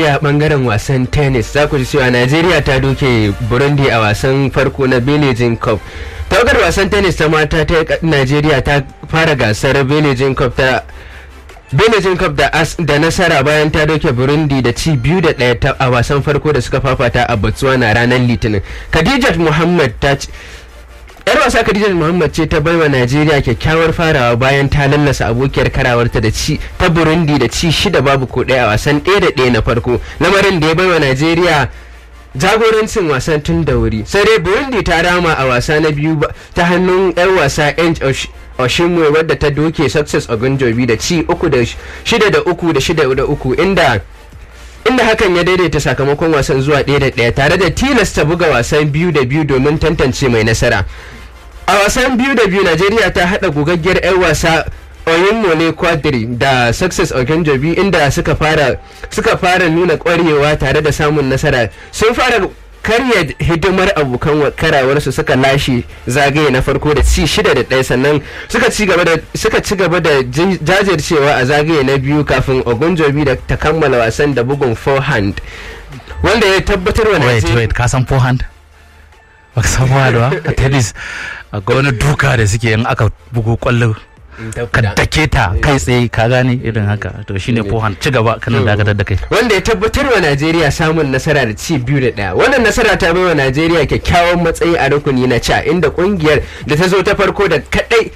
najeriya bangaren wasan tennis za ku ji cewa najeriya ta doke burundi a wasan farko na beijing cup tawagar wasan tennis ta mata ta najeriya ta fara gasar beijing cup ta Beijing Cup da, as, da nasara bayan ta doke Burundi da ci biyu da ɗaya a wasan farko da suka fafata a Botswana ranar Litinin. Khadijat Muhammad ta ci yar wasa Khadijat Muhammad ce ta baiwa Najeriya kyakkyawar farawa bayan ta lallasa abokiyar karawarta da ci ta Burundi da ci shida babu ko ɗaya a wasan ɗaya da ɗaya na farko. Lamarin da ya baiwa Najeriya jagorancin wasan tun da wuri sai dai burundi ta rama a wasa na biyu ta hannun 'yan wasa oshimwe wadda ta doke success ogunjobi da ci uku da shida da uku da shida da uku inda inda hakan ya daidaita sakamakon wasan zuwa ɗaya da ɗaya tare da tilasta buga wasan biyu da biyu domin tantance mai nasara a wasan biyu da biyu najeriya ta haɗa gugaggiyar 'yan wasa Oyinmole Quadri da Success Ogunjobi inda suka fara suka fara nuna kwarewa tare da samun nasara sun fara karya hidimar abokan karawarsu suka lashe zagaye na farko da ci shida da ɗaya sannan suka ci gaba da suka ci gaba da jajircewa a zagaye na biyu kafin Ogunjobi da ta kammala wasan da bugun forehand wanda ya tabbatar wa wait wait ka san forehand ba ka san forehand ba a tennis akwai wani duka da suke in aka bugu kwallo ka dake ta kai tsaye ka gane irin haka to shine fohan ci gaba kanan dakatar da kai wanda ya tabbatar wa Najeriya samun nasara da ci biyu da daya wannan nasara ta bai wa Najeriya kyakkyawan matsayi a rukuni na ca inda kungiyar da ta zo ta farko da kadai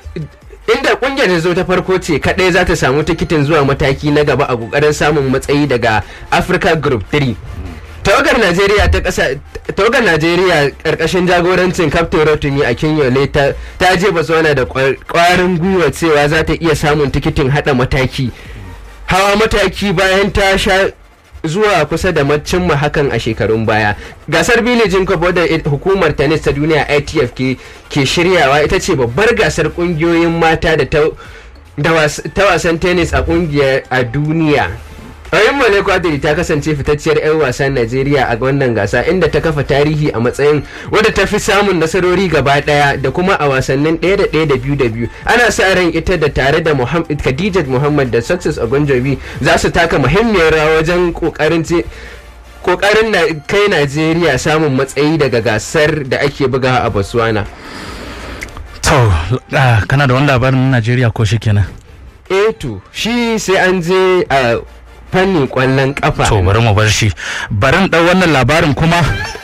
inda kungiyar ta zo ta farko ce kadai za ta samu tikitin zuwa mataki na gaba a kokarin samun matsayi daga Africa Group 3 tawagar najeriya ta kasa tawagar najeriya karkashin jagorancin captain rotimi a kinyole ta ta je botswana da kwarin gwiwa cewa za ta iya samun tikitin hada mataki hawa mataki bayan ta sha zuwa kusa da cimma hakan a shekarun baya gasar bilijin cup wadda hukumar tennis ta duniya itf ke, ke shiryawa ita ce babbar gasar kungiyoyin mata da ta wasan tennis a kungiyar a duniya Ayin Male Kwadiri ta kasance fitacciyar 'yan wasan Najeriya a wannan gasa inda ta kafa tarihi a matsayin wadda ta fi samun nasarori gaba daya da kuma a wasannin ɗaya da ɗaya da biyu da biyu. Ana sa ran ita da tare da Khadijat Muhammad da Success Ogunjobi za su taka muhimmiyar rawa wajen kokarin kokarin na kai Najeriya samun matsayi daga gasar da ake bugawa a Botswana. To, kana da wani labarin Najeriya ko shi kenan? Eh to, shi sai an je a fannin kwallon kafa. To bari mu bar shi. Barin ɗau wannan labarin kuma.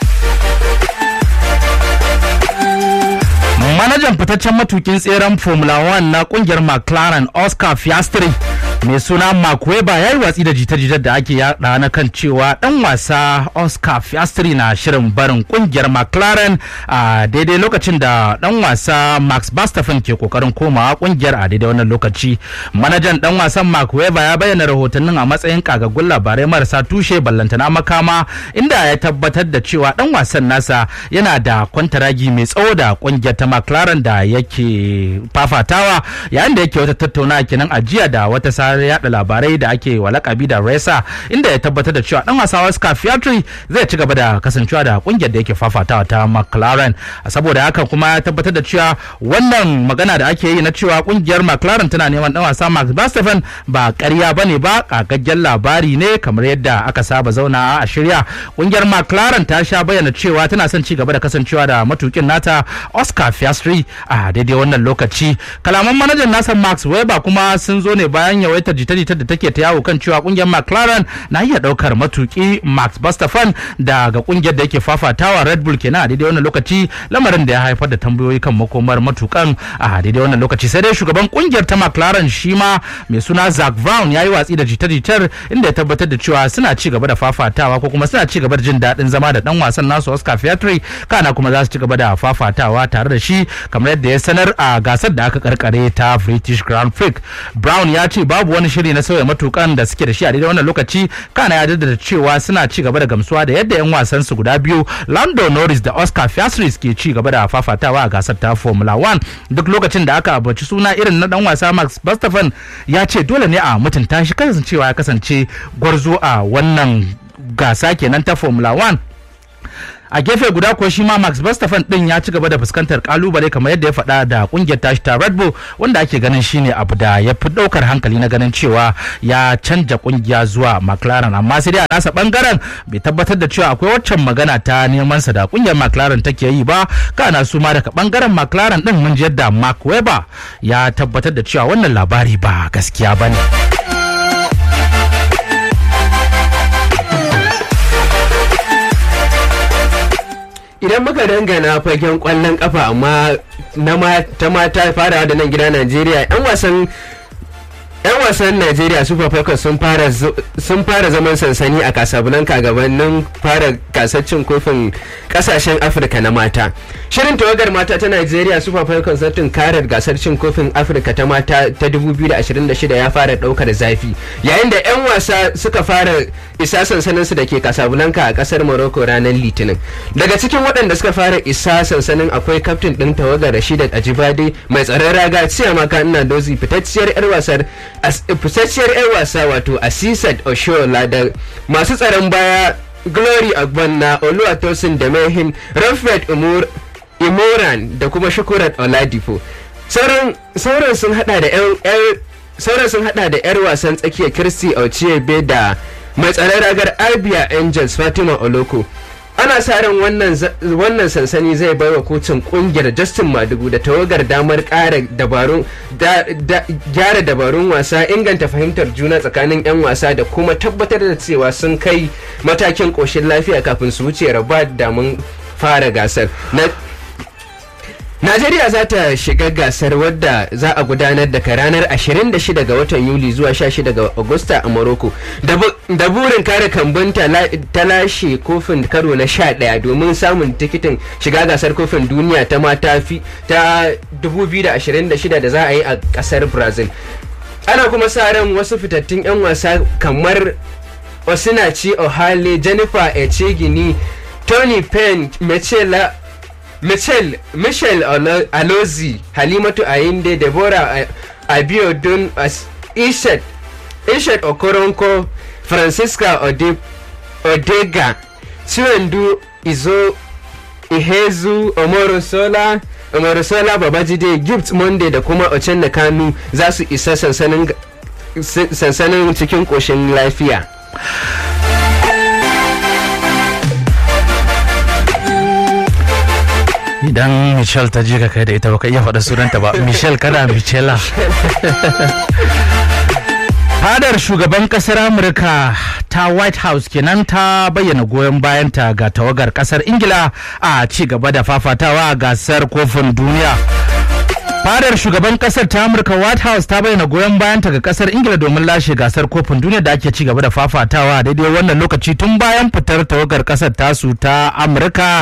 Manajan fitaccen matukin tseren Formula 1 na kungiyar McLaren Oscar Piastri mai suna Mark Webber ya yi watsi da jita-jitar da ake yada na kan cewa dan wasa Oscar Piastri na shirin barin kungiyar McLaren a daidai lokacin da dan wasa Max Verstappen ke kokarin komawa kungiyar a daidai wannan lokaci. Manajan dan wasan Mark Webber ya bayyana rahotannin a matsayin kagaggun labarai marasa tushe ballantana makama inda ya tabbatar da cewa dan wasan nasa yana da kwantaragi mai tsawo da kungiyar ta McLaren da yake fafatawa yayin da yake wata tattaunawa kenan a jiya da wata sa yada labarai da ake wa lakabi da Resa inda ya tabbatar da cewa dan wasa Oscar Piastri zai ci gaba da kasancewa da kungiyar da yake fafatawa ta McLaren saboda haka kuma ya tabbatar da cewa wannan magana da ake yi na cewa kungiyar McLaren tana neman dan wasa Max Verstappen ba ƙarya bane ba kagaggen labari ne kamar yadda aka saba zauna a shirya kungiyar McLaren ta sha bayyana cewa tana son ci gaba da kasancewa da matukin nata Oscar Piastri a daidai wannan lokaci kalaman manajan nasa Max Weber kuma sun zo ne bayan yawaitar jita-jita da take ta yawo kan cewa kungiyar McLaren na iya daukar matuki Max Verstappen daga kungiyar da yake fafatawa Red Bull kenan a daidai wannan lokaci lamarin da ya haifar da tambayoyi kan makomar matukan a daidai wannan lokaci sai dai shugaban kungiyar ta McLaren shi ma mai suna Zak Brown ya yi watsi da jita-jitar inda ya tabbatar da cewa suna ci gaba da fafatawa ko kuma suna ci gaba da jin daɗin zama da dan wasan nasu Oscar Piastri kana kuma za su ci gaba da fafatawa tare da shi kamar yadda ya sanar a gasar da aka karkare ta British Grand Prix Brown ya ce babu wani shiri na sauya matukan da suke da shi a daidai wannan lokaci kana ya jaddada cewa suna ci gaba da gamsuwa da yadda yan wasan su guda biyu Lando Norris da Oscar Piastri ke ci gaba da fafatawa a gasar ta Formula 1 duk lokacin da aka abaci suna irin na dan wasa Max Verstappen ya ce dole ne a mutunta shi kasancewa ya kasance gwarzo a wannan gasa kenan ta Formula 1 a gefe guda kuwa shi ma max verstappen din ya ci gaba da fuskantar kalubale kamar yadda ya faɗa da kungiyar tashi ta red bull wanda ake ganin shine abu da ya fi ɗaukar hankali na ganin cewa ya canja kungiya zuwa mclaren amma sai dai a nasa bangaren bai tabbatar da cewa akwai waccan magana ta neman sa da kungiyar mclaren take yi ba kana su ma daga bangaren mclaren din mun ji yadda mark webber ya tabbatar da cewa wannan labari ba gaskiya bane idan muka dangana fagen kwallon kafa amma na ta mata farawa da nan gida najeriya yan wasan yan wasan najeriya super falcons sun fara sun fara zaman sansani a casablanca gabanin fara gasar cin kofin kasashen afirka na mata shirin tawagar mata ta najeriya super falcons na tunkarar gasar cin kofin afirka ta mata ta 2026 ya fara daukar zafi yayin da yan wasa suka fara isa sansanin su da ke casablanca a kasar morocco ranar litinin daga cikin waɗanda suka fara isa sansanin akwai kaftin ɗin tawagar rashidat ajibade mai tsaron raga ciyamaka ina dozi fitacciyar yar wasar fitacciyar 'yan wasa wato asisat oshola da masu tsaron baya glory agbonna oluwatosin da mehin ramfred imoran da kuma shukurat oladipo sauran sun hada da 'yan sauran sun hada da 'yar wasan tsakiyar kirsti ochebe da mai tsaron ragar abia angels fatima oloko ana sa ran wannan sansani zai bai wa kotun kungiyar justin madugu da tawagar damar kara dabarun gyara dabarun wasa inganta fahimtar juna tsakanin 'yan wasa da kuma tabbatar da cewa sun kai matakin koshin lafiya kafin su wuce raba damun fara gasar Najeriya za ta shiga gasar wadda za a gudanar daga ranar 26 ga watan Yuli zuwa 16 ga Agusta a Morocco. Da burin kare kambun ta lashe kofin karo na 11 domin samun tikitin shiga gasar kofin duniya ta mata fi ta 2026 da za a yi a kasar Brazil. Ana kuma sa ran wasu fitattun 'yan wasa kamar Osinachi Ohale, Jennifer Echegini, Tony Penn, Mechela Michel, Michel Alozi, Halimatu Ayinde, Deborah Abiodun, Ishet, Ishet Okoronko, Francisca Ode, Odega, Chiwendu Izo, Ihezu, Omorosola, Omorosola Babajide, Gift Monday da kuma Ochenna Kanu za su isa sansanin cikin ƙoshin lafiya. idan michelle ta je ka kai da ita baka iya faɗa sunanta ba michelle kada michela fadar shugaban kasar amurka ta white house kenan ta bayyana goyon bayanta ga tawagar kasar ingila a ci gaba da fafatawa a gasar kofin duniya fadar shugaban kasar ta amurka white house ta bayyana goyon bayanta ga kasar ingila domin lashe gasar kofin duniya da ake ci gaba da fafatawa daidai wannan lokaci tun bayan fitar tawagar kasar tasu ta amurka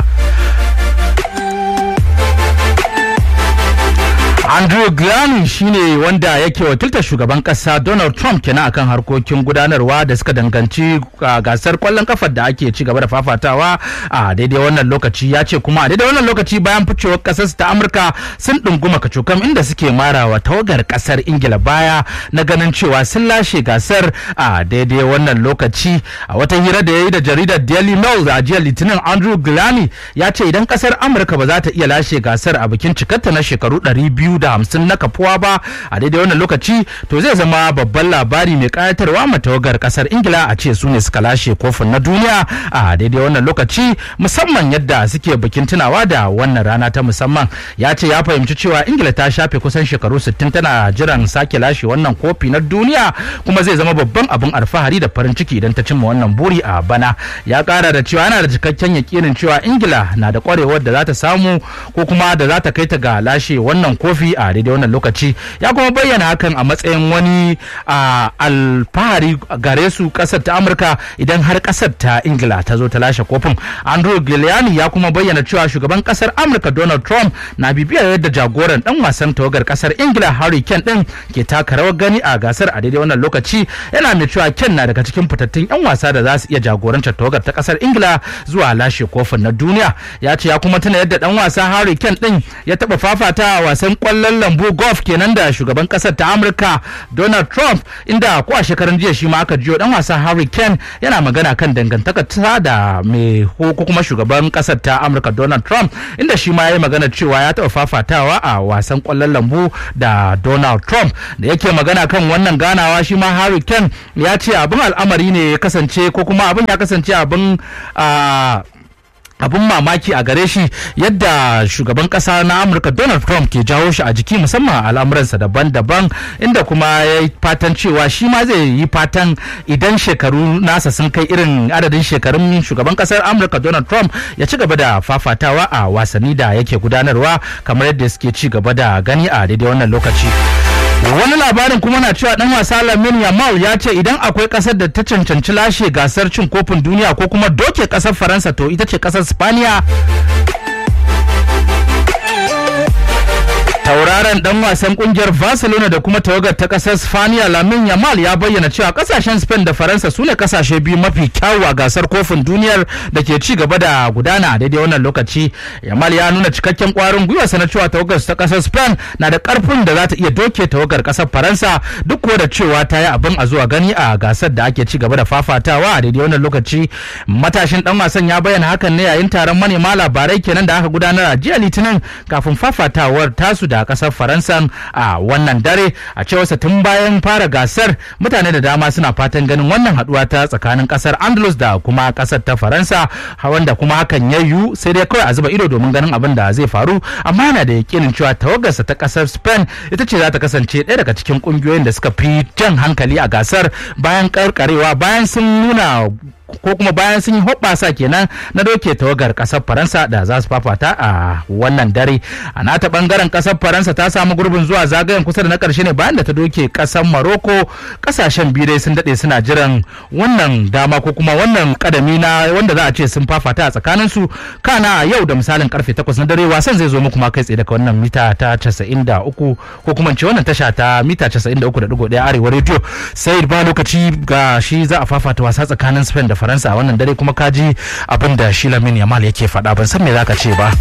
Andrew Glanny shine wanda yake wakiltar shugaban kasa Donald Trump kenan akan harkokin gudanarwa da suka danganci gasar kwallon kafar da ake ci gaba da fafatawa a daidai wannan lokaci ya ce kuma a daidai wannan lokaci bayan ficewar kasar ta Amurka sun ɗunguma kacokam inda suke marawa tawagar kasar Ingila baya na ganin cewa sun lashe gasar a daidai wannan lokaci a wata hira da ya yi da jaridar Daily Mail a jiya Litinin Andrew Glanny ya ce idan kasar Amurka ba za ta iya lashe gasar a bikin cikarta na shekaru 200 da hamsin na kafuwa ba a daidai wannan lokaci to zai zama babban labari mai kayatarwa ma tawagar kasar ingila a ce su ne suka lashe kofin na duniya a daidai wannan lokaci musamman yadda suke bikin tunawa da wannan rana ta musamman ya ce ya fahimci cewa ingila ta shafe kusan shekaru 60 tana jiran sake lashe wannan kofi na duniya kuma zai zama babban abin alfahari da farin ciki idan ta cimma wannan buri a bana ya kara da cewa yana da cikakken yakinin cewa ingila na da kwarewar da za ta samu ko kuma da za ta kai ta ga lashe wannan kofi a daidai wannan lokaci ya kuma bayyana hakan a matsayin wani alfahari gare su kasar ta amurka idan har kasar ta ingila ta zo ta lashe kofin andrew giuliani ya kuma bayyana cewa shugaban kasar amurka donald trump na bibiyar yadda jagoran dan wasan tawagar kasar ingila harry kane din ke taka rawar gani a gasar a daidai wannan lokaci yana mai cewa ken na daga cikin fitattun yan wasa da za su iya jagorantar tawagar ta kasar ingila zuwa lashe kofin na duniya ya ce ya kuma tuna yadda dan wasa harry kane din ya taba fafata a wasan kwallon kwallon lambu golf kenan da shugaban kasar ta amurka donald trump inda ko a shekarun jiya shi ma aka jiyo dan wasa harry kane yana magana kan dangantaka ta da mai ko kuma shugaban kasar ta amurka donald trump inda shi ma ya yi magana cewa ya taɓa fafatawa a wasan kwallon lambu da donald trump da yake magana kan wannan ganawa shi ma harry kane ya ce abin al'amari ne ya kasance ko kuma abin ya kasance abin abin mamaki a gare shi yadda shugaban kasa na amurka donald trump ke jawo shi a jiki musamman al'amuransa daban-daban inda kuma ya yi fatan cewa shi ma zai yi fatan idan shekaru nasa sun kai irin adadin shekarun shugaban kasar amurka donald trump ya ci gaba da fafatawa a wasanni da yake gudanarwa kamar yadda suke ci gaba da gani a daidai wannan lokaci wani labarin kuma na cewa dan wasa Lamin Yamal ya ce idan akwai kasar da ta cancanci lashe gasar cin kofin duniya ko kuma doke kasar Faransa to ita ce kasar Spaniya tauraron dan wasan kungiyar barcelona da kuma tawagar ta kasar spaniya lamin yamal ya bayyana cewa kasashen spain da faransa su ne kasashe biyu mafi kyawu a gasar kofin duniyar da ke ci gaba da gudana a daidai wannan lokaci yamal ya nuna cikakken kwarin gwiwa sana cewa tawagar ta kasar spain na da karfin da za ta iya doke tawagar kasar faransa duk kuwa da cewa ta yi abin a zuwa gani a gasar da ake ci gaba da fafatawa a daidai wannan lokaci matashin dan wasan ya bayyana hakan ne yayin taron manema labarai kenan da aka gudanar a jiya litinin kafin fafatawar tasu da kasar faransa a wannan dare a cewarsa tun bayan fara gasar mutane da dama suna fatan ganin wannan haduwa ta tsakanin kasar andalus da kuma kasar ta faransa wanda kuma hakan ya yiwu sai dai kawai a zuba ido domin ganin abin da zai faru amma yana da yakinin cewa tawagarsa ta kasar spain ita ce za ta kasance ɗaya daga cikin kungiyoyin da suka fi jan hankali a gasar bayan karkarewa bayan sun nuna ko kuma bayan sun yi hoɓɓasa kenan na doke tawagar ƙasar faransa da za su fafata a wannan dare a nata ɓangaren ƙasar faransa ta samu gurbin zuwa zagayen kusa da na ƙarshe ne bayan da ta doke ƙasar maroko ƙasashen biyu dai sun daɗe suna jiran wannan dama ko kuma wannan ƙadami na wanda za a ce sun fafata a tsakanin su kana yau da misalin karfe takwas na dare wasan zai zo muku ma kai tsaye daga wannan mita ta casa'in da uku ko kuma ce wannan tasha ta mita casa'in da uku da ɗigo ɗaya arewa rediyo sai ba lokaci ga shi za a fafata wasa tsakanin spain da faransa a wannan dare kuma kaji abin da shi lamin yamal yake faɗa ban san me zaka ce ba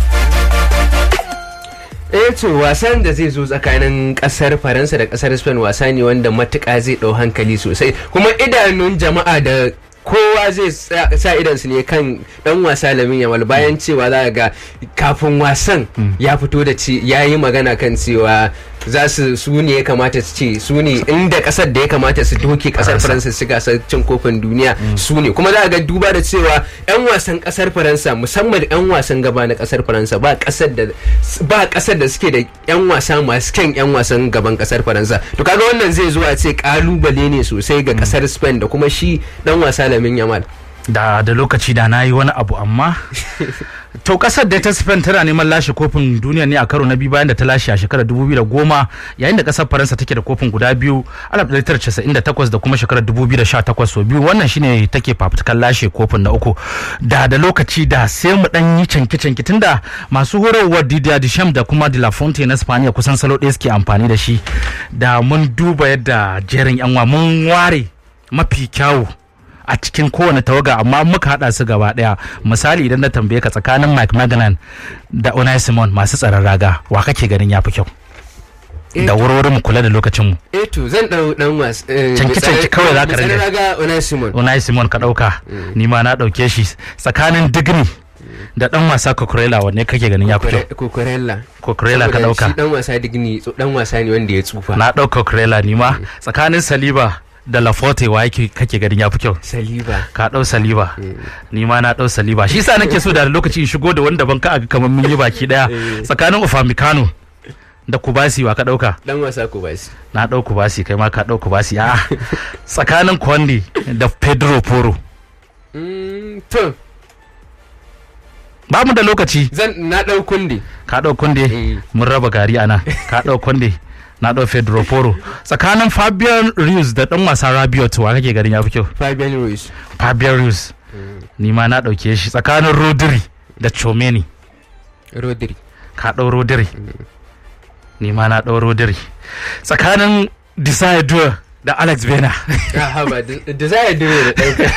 eh to wasan da zai zo tsakanin kasar faransa da kasar spain wasa ne wanda matuƙa zai ɗau hankali sosai kuma idanun jama'a da kowa zai sa idansu ne kan dan wasa lamin yamal bayan cewa za ga kafin wasan ya fito da ci ya yi magana kan cewa za su su ne ya kamata su ce su ne inda kasar da ya kamata su doke kasar faransa su gasar cin kofin duniya su ne kuma za ga duba da cewa yan wasan kasar faransa musamman yan wasan gaba na kasar faransa ba kasar da ba kasar da suke da yan wasa masu kyan yan wasan gaban kasar faransa to kaga wannan zai zo a ce kalubale ne sosai ga kasar spain da kuma shi dan wasa lamin yamal da da lokaci da na yi wani abu amma to kasar da ta spain tana neman lashe kofin duniya ne a karo na biyu bayan da ta lashe a shekarar 2010 yayin da kasar faransa take da kofin guda biyu 1998 da kuma shekarar 2018 so biyu wannan shine take fafutukan lashe kofin na uku da da lokaci da sai mu dan yi canki canki tunda masu horarwar Didier Deschamps da kuma De La Fonte na Spaniya kusan salo ɗaya suke amfani da shi da mun duba yadda jerin yanwa mun ware mafi kyawu a cikin kowane tawaga amma muka hada su gaba daya misali idan na tambaye ka tsakanin Mike Magnan da Unai Simon masu tsaron raga wa kake ganin yafi kyau da wurwuri mu kula da lokacin mu eh to zan dau dan was canki canki kawai zaka rage raga Unai Simon Unai Simon ka dauka ni ma na dauke shi tsakanin Digni da dan wasa Cucurella wanne kake ganin yafi kyau Cucurella Cucurella ka dauka shi dan wasa Digni dan wasa ne wanda ya tsufa na dauka Cucurella ni ma tsakanin Saliba da Laforte wa yake kake ganin ya fi kyau Saliba ka dau Saliba ni ma na dau Saliba shi yasa nake so da lokaci in shigo da wanda ban ka aga kamar mun yi baki daya tsakanin Upamecano da Kubasi wa ka dauka dan wasa Kubasi na dau Kubasi kai ma ka dau Kubasi a tsakanin Conde da Pedro Porro to ba mu da lokaci zan na dau kundi ka dau Conde Eh. mun raba gari ana ka dau Conde na dau Pedro Porro tsakanin Fabian Ruiz da dan wasa Rabiot wa kake ganin ya fi kyau Fabian Ruiz Fabian Ruiz ni ma na ɗauke shi tsakanin Rodri da Chomeni Rodri ka ɗau Rodri ni ma na ɗau Rodri tsakanin Desire Dua da Alex Bena ah haba da za ya dire da dauka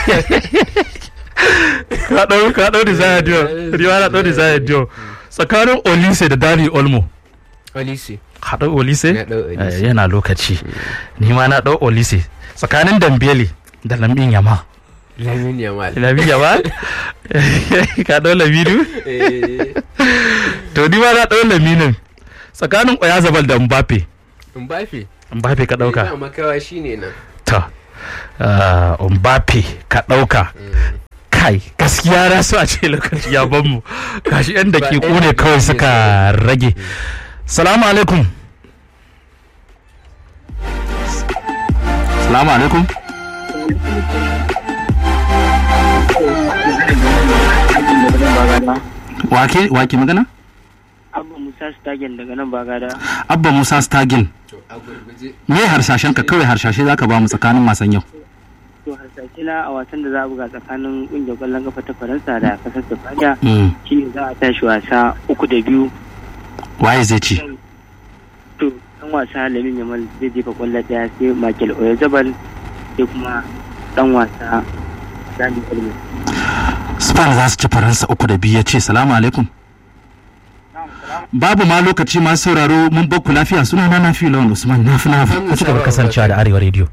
ka ɗau ka ɗau Desire Dua ni ma na ɗau Desire Dua tsakanin Olise da Dani Olmo Olise haɗo olise Ya ɗau Olise. Eh, yana lokaci ni ma na ɗau olise tsakanin dambele da lamin yama lamin yamal lamin yama ka ɗau laminu Eh, to ni ma na ɗau laminin tsakanin oyazabal da mbappe Mbappe mbappe ka ba ɗauka makawa shine nan to ah, mbappe ka ɗauka kai gaskiya na so a ce lokaci ya ban mu gashi yan da ke Ba ne ɗaya kawai ne suka rage salamu alaikum salamu alaikum wake wake magana Abba Musa Stagen daga nan Bagada. abba musa stagin to a gurguje me harsashen ka kawai harsashe zaka ba mu tsakanin wasan yau To hasashe na a wasan da za a buga tsakanin ƙungiyar ƙwallon kafa ta Faransa da ƙasar Spaniya Mm, shi ne za a tashi wasa uku da biyu. waye zai ci To ɗan wasa Lamin Yamal zai jefa ƙwallo ɗaya sai Michael Oyarzabal sai kuma ɗan wasa Dani Olmo. Spain za su ci Faransa uku da biyu ya ce salamu alaikum. Babu ma lokaci masu sauraro mun bakku lafiya suna na nafi lawan Usman na fi nafi. Ku ci gaba da kasancewa da Arewa Radio.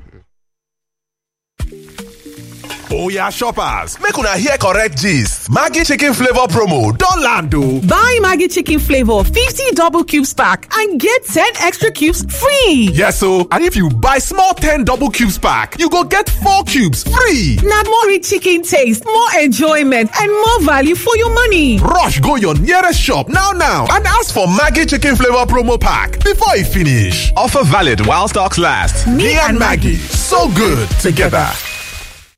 Oya shoppers, make una hear correct gist. Maggie chicken flavor promo don land o. Buy Maggie Chicken Flavor 50 double cubes pack and get 10 extra cubes free. Yes o, and if you buy small 10 double cubes pack, you go get 4 cubes free. Now more rich chicken taste, more enjoyment, and more value for your money. Rush go your nearest shop now now and ask for Maggie chicken flavor promo pack before e finish. Offer valid while stocks last. Me and Maggie, so good together.